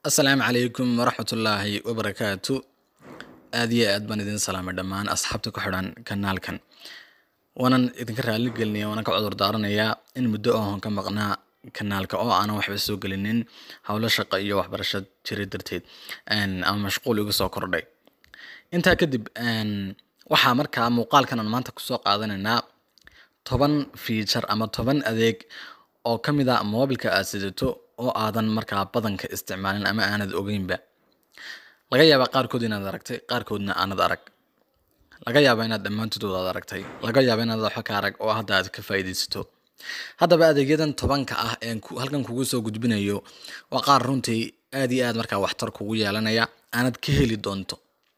asalaamu calaykum waraxmatullaahi wabarakaatu aad iyo aad baan idin salaamay dhammaan asxaabta ku xidhan kanaalkan waanan idinka raali gelinaya waanan ka cudur daaranayaa in muddo ahon ka maqnaa kanaalka oo aanan waxba soo gelinin howlo shaqo iyo waxbarasho jira darteed ama mashquul igu soo kordhay intaa kadib waxaa markaa muuqaalkan aan maanta kusoo qaadanaynaa toban feature ama toban adeeg oo ka mid a moobilka aad sidato oo aadan markaa badanka isticmaalin ama aanad ogeynba laga yaabaa qaarkood inaad aragtay qaarkoodna aanad arag laga yaaba inaad dhammaantood aad aragtay laga yaaba inaad waxba ka arag oo hadda aad ka faa'iidaysato haddaba adeegyadan tobanka ah ee halkan kugu soo gudbinayo waa qaar runtii aad iyo aad markaa waxtar kugu yeelanaya aanad ka heli doonto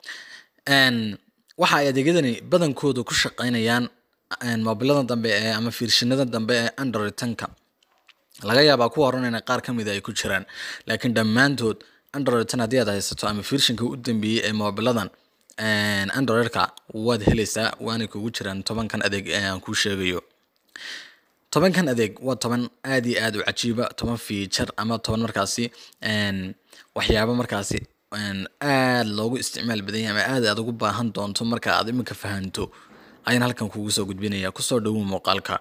waxa ay adeegyadani badankooda ku shaqaynayaan moobilada dambe ee ama fiirshinada dambe ee android tanka laga yaabaa kuwa horan inay qaar ka mida ay ku jiraan laakiin dhammaantood android tan haddii aad haysato ama fiirshinka u dambeeyey ee moobiladan androidka waad helaysaa waanay kugu jiraan tobankan adeeg ee aan kuu sheegayo tobankan adeeg waa toban aad iyo aad u cajiiba toban feature ama toban markaasi waxyaabo markaasi aad loogu isticmaal badan yahay ama aad aad ugu baahan doonto marka aad iminka fahanto ayaan halkan kugu soo gudbinaya kusoo dhawow muuqaalka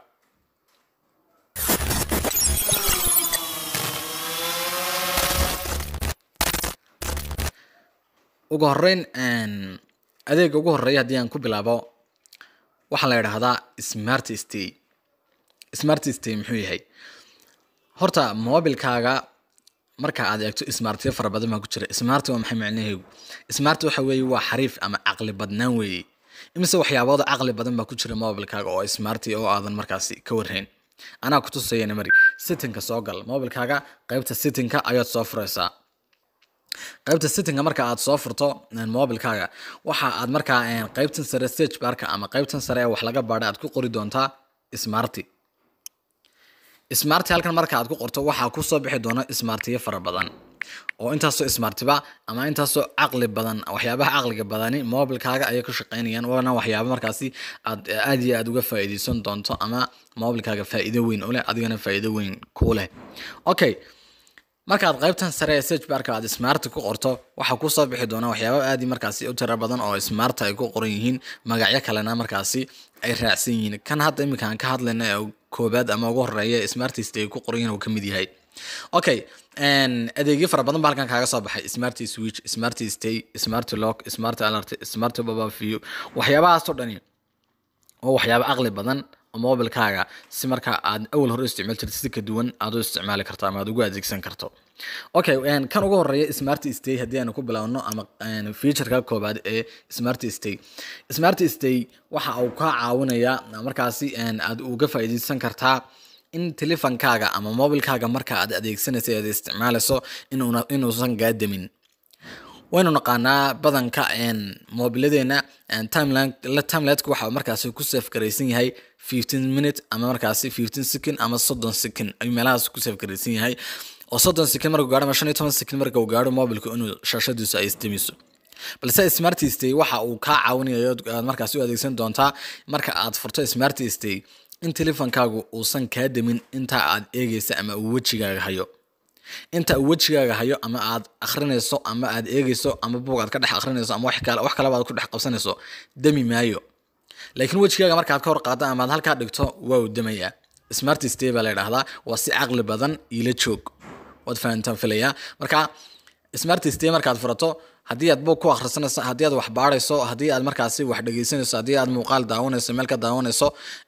ugu horeyn adeega ugu horeeya haddii aan ku bilaabo waxaa la yidhaahdaa smart stay smart stay muxuu yahay horta mobilkaaga marka aad eegto smartyo fara badan baa ku jira smart waa maxay macnaheegu smart waxa weeye waa xariif ama caqli badnaan weeye imise waxyaabooda caqli badan baa ku jira mobilkaaga oo smart oo aadan markaasi ka warhayn anaa kutusayana mari sittinka soo gal mobilkaaga qaybta sittinka ayaad soo furaysaa qaybta sittinga marka aad soo furto mobilkaaga waxa aad markaa qaybtan sare stage barka ama qaybtan sare ee wax laga baadha aad ku qori doontaa smarty smarty halkan marka aad ku qorto waxaa kusoo bixi doona smartiyo fara badan oo intaasoo smartiba ama intaasoo caqli badan waxyaabaha caqliga badani mobilkaaga ayay ku shaqaynayaan waana waxyaaba markaasi aad aad iyo aad uga faa'iidaysan doonto ama mobilkaaga faa'iido weyn u leh adigana faa'iido weyn ku leh okay markaad qaybtan sare ee search barka aad smart ku qorto waxaa kusoo bixi doona waxyaaba aad markaasi u tira badan oo smart ay ku qoran yihiin magacyo kalena markaasi ay raacsan yihiin kan hadda iminka aan ka hadlayna ee koobaad ama ugu horeeya smartist ay ku qoran yihiin uu ka mid yahay okay adeegyo fara badan ba halkan kaaga soo baxay smart switch smart stay smart lock smart alert smart baba view waxyaabahaasoo dhani oo waxyaaba caqli badan mobilkaaga si marka aad awal hore isticmaal jirta si ka duwan aad u isticmaali karto ama aad ugu adeegsan karto okay kan ugu horeeya smart stay haddii aanu ku bilaawno ama featureka koobaad ee smart stay smart stay waxa uu kaa caawinayaa markaasi aad uga faa'iidaysan kartaa in telefonkaaga ama mobilkaaga marka aad adeegsanaysa aad isticmaalayso inuusan gaadamin waynu naqaanaa badanka mobiladeena timelineka waxa markaasi ku safe garaysan yahay fifteen minute ama markaasi fifteen second ama soddon second ayuu meelahaas ku safe garaysan yahay oo soddon second markuu gaadho ama shan iyo toban second marka uu gaadho mobilku inuu shaashadiisu ay istimiso balse smart stay waxa uu kaa caawinayo aad markaasi u adeegsan doontaa marka aad furto smart stay in telefonkaagu uusan kaa demin inta aad eegaysa ama uu wejigaaga hayo inta uu wejigaaga hayo ama aad akrinayso ama aad eegayso ama buug aad ka dhex akrinayso ama wax kaleba aad ku dhex qabsanayso demi maayo laakiin wejigaaga markaad ka hor qaado ama aad halkaa dhigto waa uu demayaa smart stay baa la yidhaahdaa waa si caqli badan iila joog waad fahantaan filayaa marka smart stay markaad furato haddii aad buug ku akhrisanayso haddii aad wax baadhayso haddii aad markaasi wax dhegeysanayso haddii aad muuqaal daawanayso meel ka daawanayso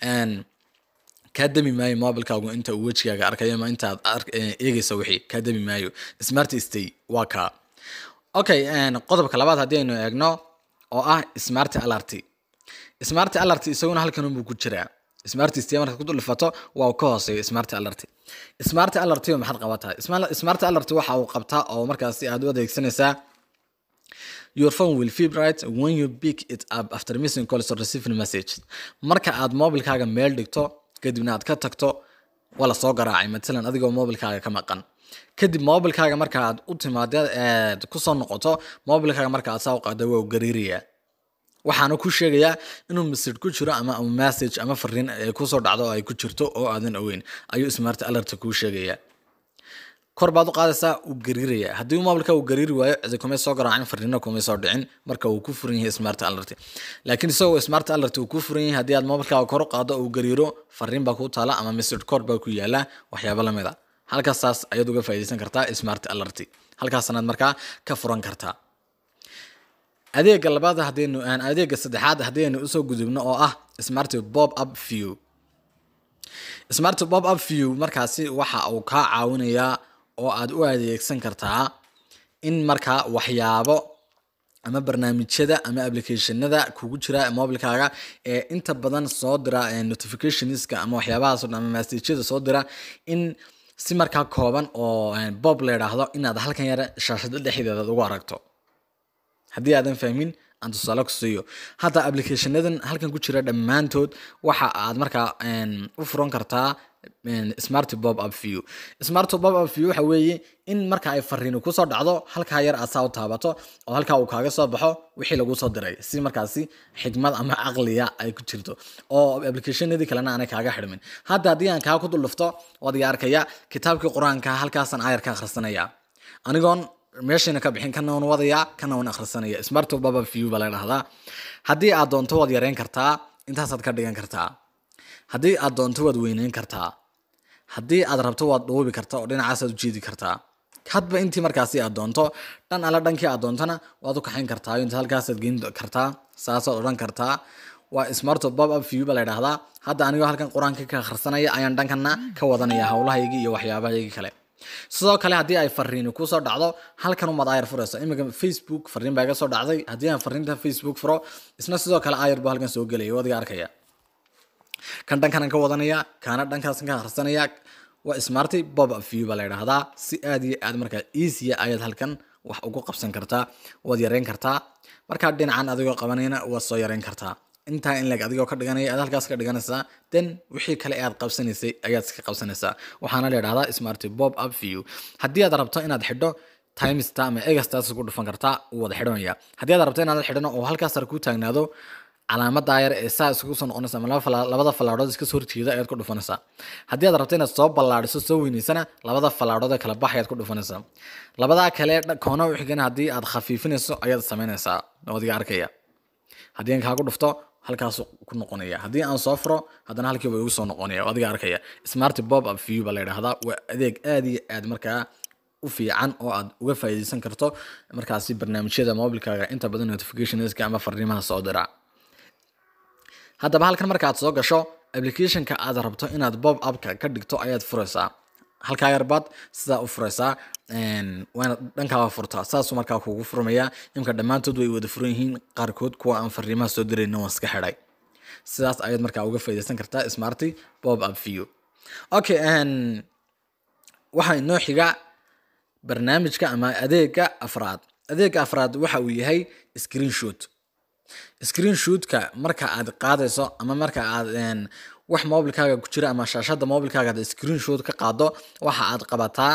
kaa demi maayo mobilkaagu inta uu wejigaaga arkayo ama intaad eegaysa wixii kaa demi maayo smart stay waa kaa okay qodobka labaad haddii aynu eegno oo ah smart alert smart alert isaguna halkan unbuu ku jiraa smart stay markaad ku dhulifato waa uu ka hooseeyo smart alert smart alert maxaad qabataa smart alert waxa uu qabtaa oo markaasi aad u adeegsanaysaa your phone will vibrate when you pick it up after missing calls or receiving message marka aad mobilkaaga meel dhigto kadibna aad ka tagto waa lasoo garaacay matalan adigoo mobilkaaga ka maqan kadib mobilkaaga marka aad u timaado aad kusoo noqoto mobilkaaga marka aad saa u qaado waa u gariirayaa waxaana ku sheegayaa inuu message ku jiro ama message ama fariin kusoo dhacdo oo ay ku jirto oo aadan ogeyn ayuu smart alert kuu sheegayaa kor baad u qaadaysaa uu gariiraya haddii mobilka uu gariiri waayo cidi kumay soo garaacin fariino kumay soo dhicin marka uu ku furan yahay smart alert laakiin isagoo smart alert uu ku furan yahay haddii aad mobilkaaga kor u qaado uu gariiro fariin baa ku taala ama message code baa ku yaala waxyaabo lamid a halkaasaas ayaad uga faa'iidaysan kartaa smart alert halkaasanaad markaa ka furan kartaa adeega labaad haddaynu adeega saddexaad haddaynu usoo gudubno oo ah smart bob up view smart bob up view markaasi waxa uu kaa caawinayaa oo aad u adeegsan kartaa in markaa waxyaabo ama barnaamijyada ama applicationada kugu jira mobilkaaga ee inta badan soo dira notificationska ama waxyaabahaas o dhan ama messageyada soo dira in si markaa kooban oo bob la yidhaahdo inaad halkan yare shaashada dhexdeeda ugu aragto haddii aadan fahmin aan tusaale ku siiyo hadda applicationadan halkan ku jira dhammaantood waxa aad markaa u furan kartaa smart bob up view smart bob up view waxa weeye in marka ay fariini kusoo dhacdo halkaa yar aad saa u taabato oo halkaa uu kaaga soo baxo wixii lagu soo diray si markaasi xikmad ama caqliya ay ku jirto oo applicationadii kalena aanay kaaga xidhmin hadda haddii aan kaa ku duldhufto waad iga arkaya kitaabkii qur-aanka halkaasaan ayar ka akhrisanaya anigoon meeshayna ka bixin kana wan wadayaa kana wan akhrisanaya smart bob up view baa la dhahdaa haddii aad doonto waad yareyn kartaa intaasaad ka dhigan kartaa haddii aad doonto waad weyneyn kartaa haddii aad rabto waad dhuubi kartaa oo dhinacaasaad ujeedi kartaa hadba intii markaasi aad doonto dhan alle dhankii aad doontona waad u kaxayn kartaa inta halkaasaad geyn kartaa saasaad odhan kartaa waa smart bob up view baa la dhahdaa hadda anigoo halkan qur-aanka ka akhrisanaya ayaan dhankana ka wadanaya howlahaygii iyo waxyaabahaygii kale sidoo kale haddii ay fariini kusoo dhacdo halkan umaad ayar furayso imika facebook fariin baa iga soo dhacday haddii aan fariinta facebook furo isna sidoo kale ayar buu halkan soo gelaya waad iga arkaya kan dhankanan ka wadanaya kaana dhankaas ka akhrisanaya waa smarty bob up view baa la yidhaahdaa si aad iyo aad markaa easya ayaad halkan wax ugu qabsan kartaa waad yareyn kartaa markaa dhinacan adigoo qabanayna waad soo yareyn kartaa intaa in leg adigoo ka dhiganaya aad halkaas ka dhiganaysaa then wixii kale aad qabsanaysay ayaad iska qabsanaysaa waxaana la yidhahdaa smarty bob up view haddii aad rabto inaad xidho timesta ama egastaas ku dhufan kartaa wuu wada xidhanaya haddii aad rabto inaad xidhano oo halkaas ar ku taagnaado calaamada yar ee saa isugu soo noqonaysa ama labada fallaadhood iska soo horjeeda ayaad ku dhufanaysaa haddii aad rabto inaad soo ballaadhiso soo weynaysana labada fallaadhood ee kala bax ayaad ku dhufanaysaa labadaa kale koona u xigana haddii aad khafiifinayso ayaad samaynaysaa wadiga arkaya haddii aan kaagu dhufto halkaas ku noqonaya haddii aan soo furo haddana halkiiba igu soo noqonaya adiga arkaya smart bob up view baa la yidhaahdaa waa adeeg aad iyo aad markaa u fiican oo aad uga faa'iidaysan karto markaasi barnaamijyada mobilkaaga inta badan notificationska ama fariimaha soo dira haddaba halkan marka aad soo gasho applicationka aad rabto inaad bob upka ka dhigto ayaad furaysaa halkaa yarbaad sidaa u furaysaa waana dhankaaba furtaa saasuu markaa kugu furmaya imka dhammaantood way wada furan yihiin qaarkood kuwa aan fariimaha soo dirayna waan iska xidhay sidaas ayaad markaa uga faa'iidaysan kartaa smarty bob up view okay waxaa inoo xiga barnaamijka ama adeega afraad adeega afraad waxa uu yahay screenshot screenshootka marka aad qaadayso ama marka aad wax mobilkaaga ku jira ama shaashada mobilkaaga aad screenshot ka qaado waxa aad qabataa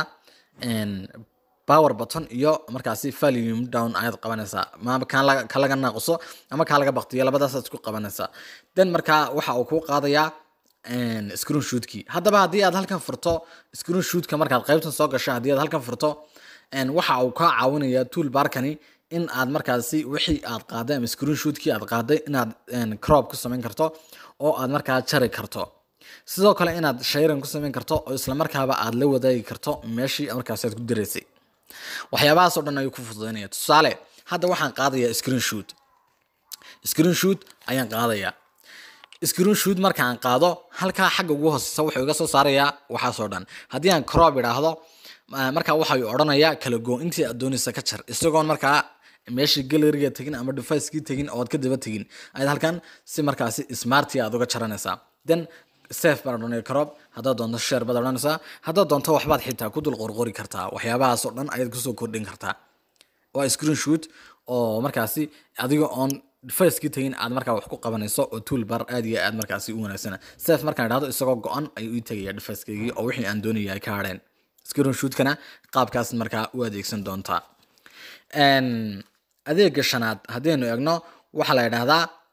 power button iyo markaasi volume down ayaad qabanaysaa ma ka laga naaquso ama kaa laga baktiyo labadaasaad isku qabanaysaa then markaa waxa uu kuu qaadayaa screenshootkii haddaba haddii aad halkan furto screenshootka markaad qaybtan soo gasho haddii aad halkan furto waxa uu kaa caawinayaa tool barkani in aad markaasi wixii aad qaaday ama screenshootkii aad qaaday inaad crop ku samayn karto oo aad markaa jari karto sidoo kale inaad shayran ku samayn karto oo isla markaaba aad la wadaagi karto meeshii markaasi aad ku diraysay waxyaabahaas oo dhan ayuu ku fududaynaya tusaale hadda waxaan qaadayaa screenshot screenshot ayaan qaadayaa screenshot marka aan qaado halkaa xagga ugu hooseysa wuxuu iga soo saarayaa waxaasoo dhan haddii aan crop idhaahdo markaa waxay odhanayaa kala go intii aad doonaysa ka jar isagoon markaa meeshii galeriga tegin ama deficekii tegin oo aad ka daba tegin ayaad halkan si markaasi smarti aad uga jaranaysaa then safe baan odhanaya crop haddaad doonto share baad odhanaysaa haddaad doonto waxbaad xitaa ku dul qorqori kartaa waxyaabahaas oo dhan ayaad kusoo kordhin kartaa waa screenshot oo markaasi adiga oon deficekii tegin aad markaa wax ku qabanayso oo toolbar aad iyo aad markaasi u wanaagsana safe markaan idhahdo isagoo go-an ayuu ii tegaya deficekigii oo wixii aan doonaya ay ka hadheen screenshootkana qaabkaas markaa u adeegsan doontaa adeega shanaad haddaynu eegno waxaa la yidhaahdaa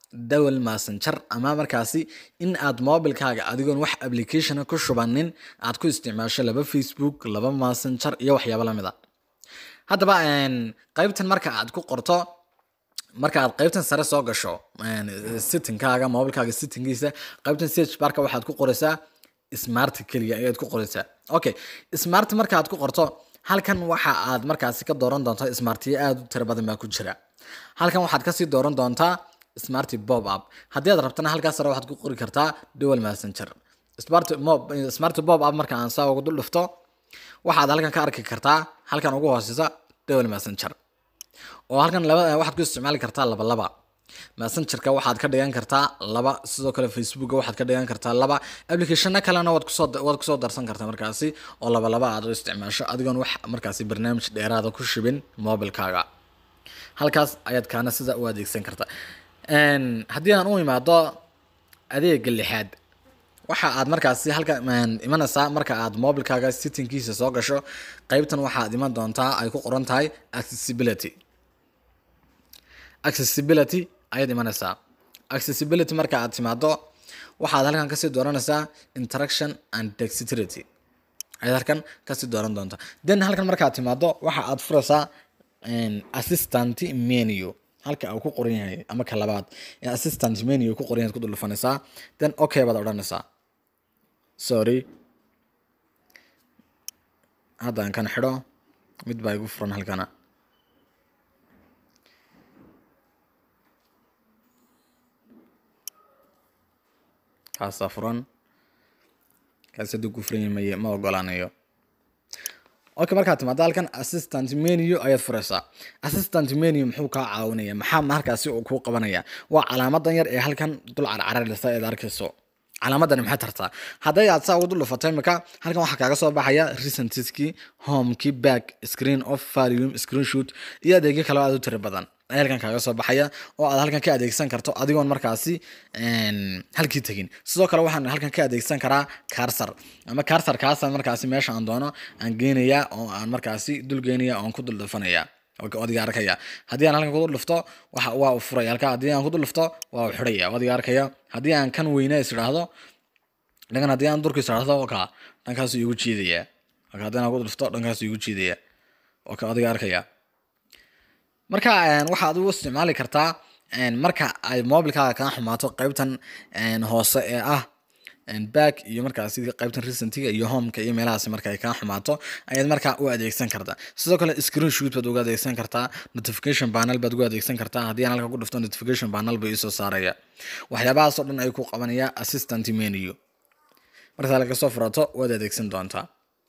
dowel messenger ama markaasi in aad mobilkaaga adigoon wax applicationa ku shubanin aad ku isticmaasho laba facebook laba messenger iyo waxyaabo lamid a haddaba qaybtan marka aad ku qorto marka aad qaybtan sare soo gasho sittingkaaga mobilkaaga sittingkiisa qaybtan search barka waxaad ku qoraysaa smart keliya ayaad ku qoraysaa okay smart marka aad ku qorto halkan waxa aad markaasi ka dooran doontaa smartiyo aada u tiro badan baa ku jira halkan waxaad kasii dooran doontaa smart bob up haddii aad rabtana halkaas sare waxaad ku qori kartaa dual messenger smart mob smart bob up marka aan saa ugu dul dhufto waxaad halkan ka arki kartaa halkan ugu hooseysa dual messenger oo halkan laba waxaad ku isticmaali kartaa laba laba messengerka waxaad ka dhigan kartaa laba sidoo kale facebooka waxaad ka dhigan kartaa laba applicationna kalena waad kusoo waad kusoo darsan kartaa markaasi oo laba laba aad u isticmaasho adigoon wax markaasi barnaamij dheeraada ku shibin mobilkaaga halkaas ayaad kaana sida u adeegsan kartaa haddii aan u imaado adeega lixaad waxa aad markaasi halka imanaysaa marka aad mobilkaaga sittingkiisa soo gasho qeybtan waxaad iman doontaa ay ku qoran tahay accessibility accessibility ayaad imanaysaa accessibility marka aad timaado waxaad halkan kasii dooranaysaa interaction and dexterity ayaad halkan kasii dooran doontaa then halkan markaad timaado waxa aad furaysaa assistant menu halka uu ku qoran yahay ama ka labaad assistant menu ku qoran yahay ku dulfanaysaa then okay baad odhanaysaa sorry haddaan kan xidho mid baa igu furan halkana kaasaa furan kaas hadduu ku furan yahay ma ogolaanayo okay markaad timaado halkan assistant menu ayaad furaysaa assistant menu muxuu kaa caawinaya maxaa markaasi uu kuu qabanaya waa calaamadan yar ee halkan dul carcararaysa eed arkayso calaamadani maxay tartaa hadday aad saa ugu dul dhufato imika halkan waxaa kaaga soo baxaya recentiskii homekii back screen of volume screenshot iyo adeegyo kale aad u tiri badan ayaa halkan kaaga soo baxaya oo aad halkan ka adeegsan karto adigoon markaasi halkii tegin sidoo kale waxaan halkan ka adeegsan karaa karsar ama karsar kaasa markaasi meesha aan doono aan geenaya oo aan markaasi dul geenaya oon ku dul dhufanaya adiga arkaya haddii aan halkan kudul dhufto waxa waa u furaya halka haddii aan kudul dhufto waa u xidhaya adiga arkaya haddii aan kan weyne is idhaahdo dhankan haddii aan durka is idhaahdo ka dhankaasu igu jiidaya marka haddii aan kudul dhufto dhankaasu igu jiidaya ka adiga arkaya marka waxaad u isticmaali kartaa marka ay mobilkaaga kaa xumaato qaybtan hoose ee ah back iyo markaasi qaybtan recentiga iyo homeka iyo meelahaas marka ay kaa xumaato ayaad markaa u adeegsan kartaa sidoo kale screen shoot baad uga adeegsan kartaa notification panel baad uga adeegsan kartaa haddii aan halka ku dhufto notification panel buu iisoo saaraya waxyaabahaas oo dhan ay ku qabanaya assistant menu markaad halka soo furato waad adeegsan doontaa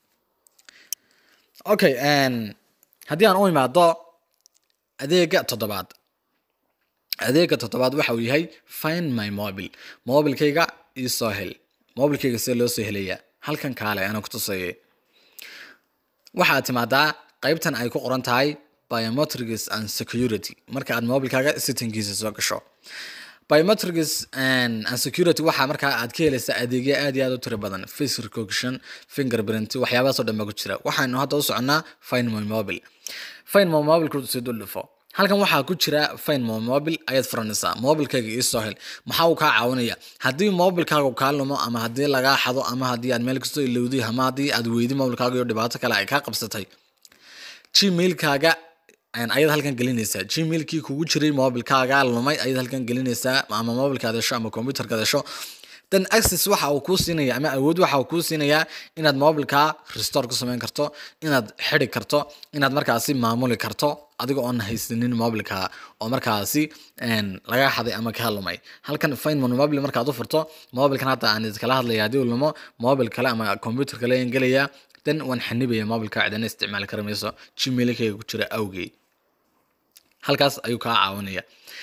okay haddii aan u imaado adeega toddobaad adeega toddobaad waxa uu yahay find my mobile mobilkayga iisoo hel mobilkayga see loo soo helaya halkan kaale ana ku tusayay waxaad timaadaa qaybtan ay ku qoran tahay biometrics and security marka aad mobilkaaga sittingkiisa soo gasho biometrics and security waxaa markaa aad ka helaysaa adeegyo aad iyo aad u tiro badan face recognition fingerprint waxyaabahaas oo dhan baa ku jira waxaynu hadda u soconaa find my mobile find my mobile kursi dul dhufo halkan waxaa ku jira find my mobile ayaad furanaysaa mobilkayga iisoo hel maxaa uu kaa caawinaya haddii mobilkaaga kaa lumo ama haddii lagaa xado ama haddii aad meel kastoo ilowday ama haddii aad weydi mobilkaaga iyo dhibaato kale ay kaa qabsatay gmailkaaga ayaad halkan gelinaysaa gmailkii kugu jiray mobilkaaga lumay ayaad halkan gelinaysaa ama mobilkaad hesho ama computerkaad hesho then access waxa uu kuu siinaya ama awood waxa uu kuu siinayaa inaad mobilka restore ku samayn karto inaad xidi karto inaad markaasi maamuli karto adiga oon haysanin mobilka oo markaasi laga xaday ama kaa lumay halkan find mon mobile markaad u furto mobilkan hadda aan iskala hadlaya haddii uu lumo mobil kale ama computer kale ayaan gelaya then waan xanibaya mobilka cidana isticmaali kara mayso gmailkayga ku jira awgey halkaas ayuu kaa caawinaya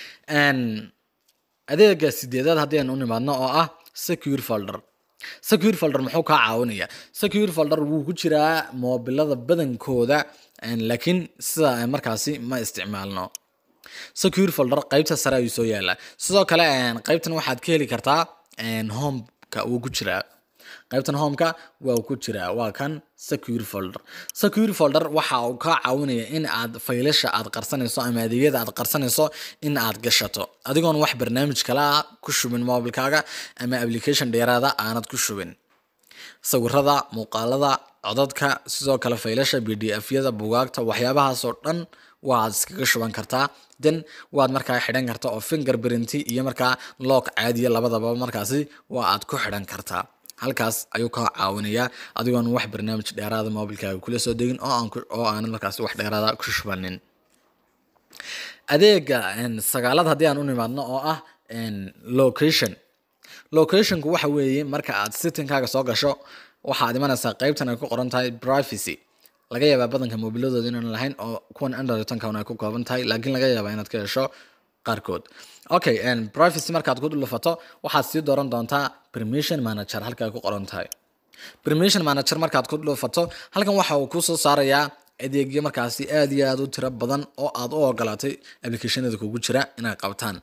adeega sideedaad haddii aan u nimaadno oo ah secure folder secure folder muxuu kaa caawinaya secure folder wuu ku jiraa moobilada badankooda laakiin sida markaasi ma isticmaalno secure folder qaybta sare ayuu soo yaalaa sidoo kale qaybtan waxaad ka heli kartaa homeka wuu ku jiraa qaybtan homeka waa ku jiraa waa kan secure folder secure folder waxa uu kaa caawinaya in aad faylasha aad qarsanayso ama adeegyada aad qarsanayso in aad gashato adigoon wax barnaamij kale ah ku shubin mobilkaaga ama application dheeraada aanad ku shubin sawirada muuqaalada codadka sidoo kale faylasha b d f yada bugaagta waxyaabahaasoo dhan waad iskaga shuban kartaa den waad markaa xidhan kartaa oo finger printy iyo markaa lock caadiya labadaba markaasi waa aad ku xidhan kartaa halkaas ayuu kaa caawinayaa adigoon wax barnaamij dheeraada mobilkaaga kula soo degin oo aan oo aanad markaasi wax dheeraada ku shubanin adeega sagaalad haddii aan u nimaadno oo ah location locationku waxa weeye marka aad sittingkaaga soo gasho waxaad imanaysaa qeybtan ay ku qoran tahay privacy laga yaabaa badanka mobiladooda inaan lahayn oo kuwan androidtankan ay ku kooban tahay laakiin laga yaabaa inaad ka hesho qaarkood okay privacy markaad ku dhufato waxaad sii dooran doontaa permission manager halka ay ku qoran tahay permission manager markaad ku dhufato halkan waxa uu kusoo saarayaa adeegyo markaasi aad iyo aad u tiro badan oo aad u ogolaatay applicationada kugu jira inay qabtaan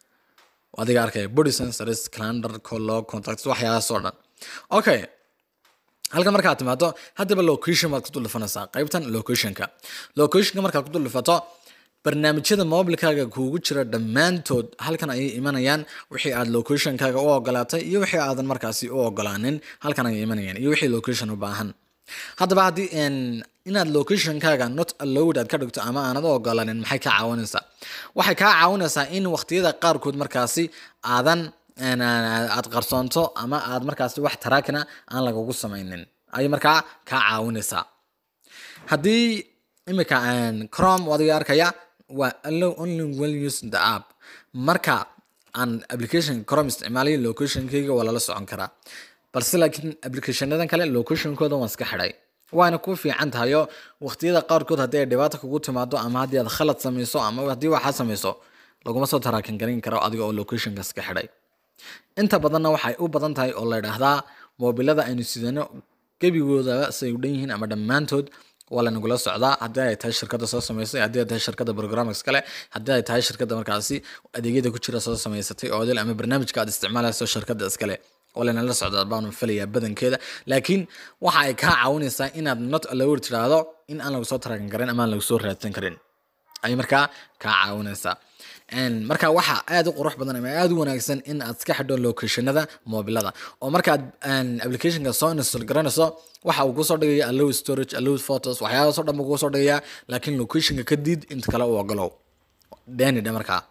adiga arkaya body sensors calendar colog contacts waxyaabahaasoo dhan okay halkan markaad timaado haddaba location baad ku duldhufanaysaa qaybtan locationka locationka markaad ku duldhufato barnaamijyada mobilkaaga kuugu jira dhammaantood halkan ayay imanayaan wixii aad locationkaaga u ogolaatay iyo wixii aadan markaasi u ogolaanin halkan ayay imanayaan iyo wixii location u baahan haddaba haddii inaad locationkaaga not allowed aad ka dhigto ama aanad u ogolaanin maxay kaa caawinaysaa waxay kaa caawinaysaa in waqtiyada qaarkood markaasi aadan aad qarsoonto ama aad markaasi wax taraakina aan lagugu samaynin ayay markaa kaa caawinaysaa haddii imika chrome adiga arkaya waa allow only well use the app marka aan application chrome isticmaalay locationkayga waa lala socon karaa balse laakiin applicationadan kale locationkooda waan iska xidhay waana ku fiican tahayo waqtiyada qaarkood haddii ay dhibaata kugu timaado ama haddii aad khalad samayso ama haddii waxaa samayso laguma soo taraakan garin karo adiga oo locationka iska xidhay inta badanna waxay u badan tahay oo la idhaahdaa mobilada aynu sidano gebigoodaba say u dhan yihiin ama dhammaantood waa lanagula socdaa haddii ay tahay shirkadda soo samaysay haddii ay tahay shirkadda programmers kale haddii ay tahay shirkadda markaasi adeegyada ku jira soo samaysatay oo ama barnaamijka aad isticmaalayso shirkadda iskale oo lanala socdaa baanu filayaa badankeeda laakiin waxa ay kaa caawinaysaa inaad not allowed tiraahdo in aan lagu soo tarakan karin ama aan lagu soo raadsan karin ay markaa kaa caawinaysaa marka waxa aad u qurux badan ama aad u wanaagsan in aad iska xidho locationada mobilada oo markaad applicationka soo install garanayso waxa uu kusoo dhigaya allow storage allow photos waxyaabahaasoo dhan buu kusoo dhigaya laakiin locationka ka diid inta kale u ogolow deenidhe markaa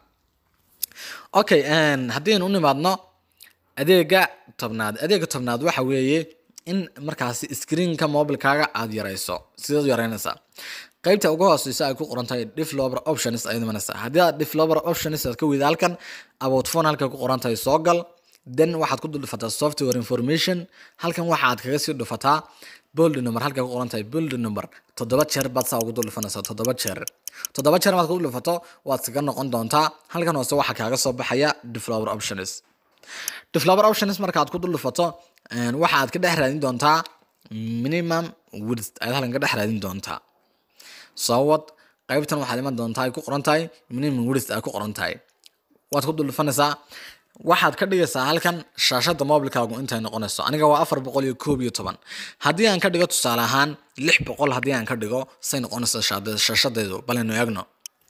okay haddii aynu u nimaadno adeega tobnaad adeega tobnaad waxa weeye in markaasi screenka mobilkaaga aad yarayso sidaad u yaraynaysaa qaybta ugu hooseysa ay ku qoran tahay developer options ayaad imanaysaa haddii aad developer options aad ka weyda halkan about phone halka ku qoran tahay soo gal then waxaad ku dhufataa software information halkan waxaad kaga sii dhufataa bold number halka ku qoran tahay bold number toddoba jeer baad saa ugu dhufanaysaa toddoba jeer toddoba jeer maad ku dhufato waad iskaga noqon doontaa halkan hoose waxaa kaaga soo baxaya developer options developer options markaad ku dhufato waxaad ka dhex raadin doontaa minimum width ayaad halkan ka dhex raadin doontaa soo wad qaybtan waxaad iman doontaa ay ku qoran tahay minimum width ay ku qoran tahay waad ku dhufanaysaa waxaad ka dhigaysaa halkan shaashada mobilkaagu intay noqonayso aniga waa afar boqol iyo koob iyo toban haddii aan ka dhigo tusaale ahaan lix boqol haddii aan ka dhigo say noqonaysa shaashadeedu balinu eegno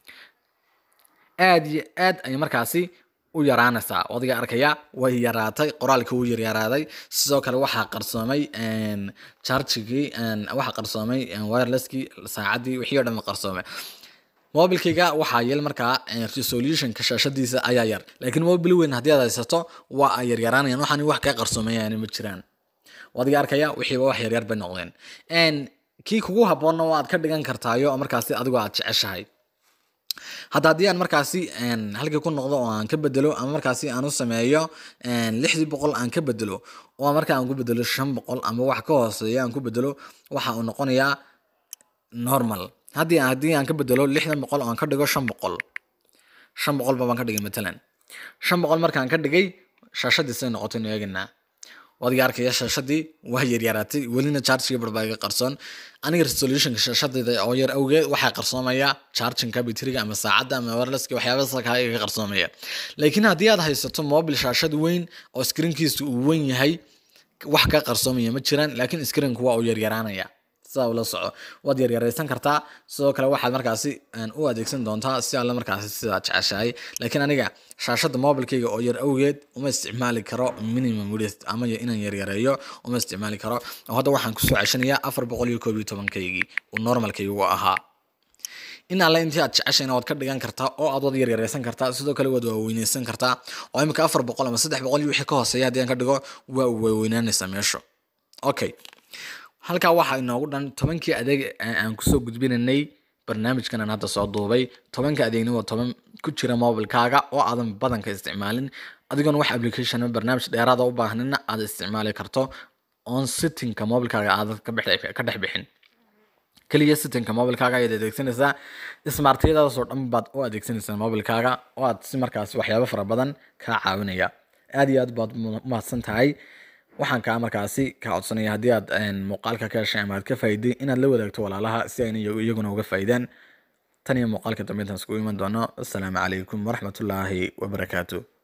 aad iyo aad ayay markaasi u yaraanaysaa adiga arkaya way yaraatay qoraalka wuu yaryaraaday sidoo kale waxaa qarsoomay chargigii waxaa qarsoomay wirelesskii saacaddii wixii o dhan qarsoomay mobilkayga waxaa yel markaa resolutionka shaashadiisa ayaa yar laakiin mobil weyn haddii aad haysato waa ay yaryaraanayaan waxaan wax kaa qarsoomayaan ma jiraan adiga arkaya wixiiba wax yaryar bay noqdeen kii kugu habboonna waad ka dhigan kartaayo markaasi adigoo aad jeceshahay hadda haddii aan markaasi halkii ku noqdo oo aan ka bedelo ama markaasi aan u sameeyo lixdii boqol aan ka bedelo oo marka aan ku bedelo shan boqol ama wax ka hooseeya aan ku bedelo waxa uu noqonayaa normal haddii haddii aan ka bedelo lixdan boqol oo aan ka dhigo shan boqol shan boqol ba baan ka dhigay matalan shan boqol markaan ka dhigay shaashadiisay noqotay inu eeganaa wadiga arkaya shaashadii waa yaryaraatay welina chargiga barbaa iga qarsoon aniga resolutionka shaashadayda oo yar awgeed waxaa qarsoomaya charginka bitriga ama saacadda ama wirelesska waxyaabahaas kaa iga qarsoomaya laakiin haddii aad haysato mobil shaashad weyn oo screenkiisu uu weyn yahay wax ka qarsoomaya ma jiraan laakiin screenku waa uu yaryaraanaya sidaa ula soco waad yaryaraysan kartaa sidoo kale waxaad markaasi u adeegsan doontaa si alle markaasi sidaa jeceshahay laakiin aniga shaashada mobilkayga oo yar awgeed uma isticmaali karo minimum width ama inaan yaryareeyo uma isticmaali karo oo hadda waxaan kusoo ceshanayaa afar boqol iyo koob iyo tobankaygii uu normalkaygu ahaa in alle intii aad jeceshayna waad ka dhigan kartaa oo aad wad yaryaraysan kartaa sidoo kale waad waaweyneysan kartaa oo imika afar boqol ama saddex boqol iyo wixii ka hooseeya haddii aan ka dhigo waa waaweynaanaysaa meeshu okay halkaa waxaa inoogu dhan tobankii adeeg aan kusoo gudbinanay barnaamijkan aan hadda soo duubay tobanka adeegna waa toban ku jira mobilkaaga oo aadan badanka isticmaalin adigoona wax application barnaamij dheeraada u baahnina aad isticmaali karto on sittingka mobilkaaga aadan ka dhex bixin keliya sittingka mobilkaaga ayaad adeegsanaysaa smartyadaasoo dhan baad u adeegsanaysaa mobilkaaga oo aad si markaas waxyaabo fara badan kaa caawinaya aad iyo aad baad umahadsan tahay waxaan kaa markaasi ka codsanaya haddii aad muuqaalka ka heshay ama aad ka faa'iday inaad la wadaagto walaalaha si ayna iyaguna uga faa'iidaan tan iyo muuqaalka dambe intaan iskugu iman doono assalaamu calaykum waraxmatullaahi wabarakaatu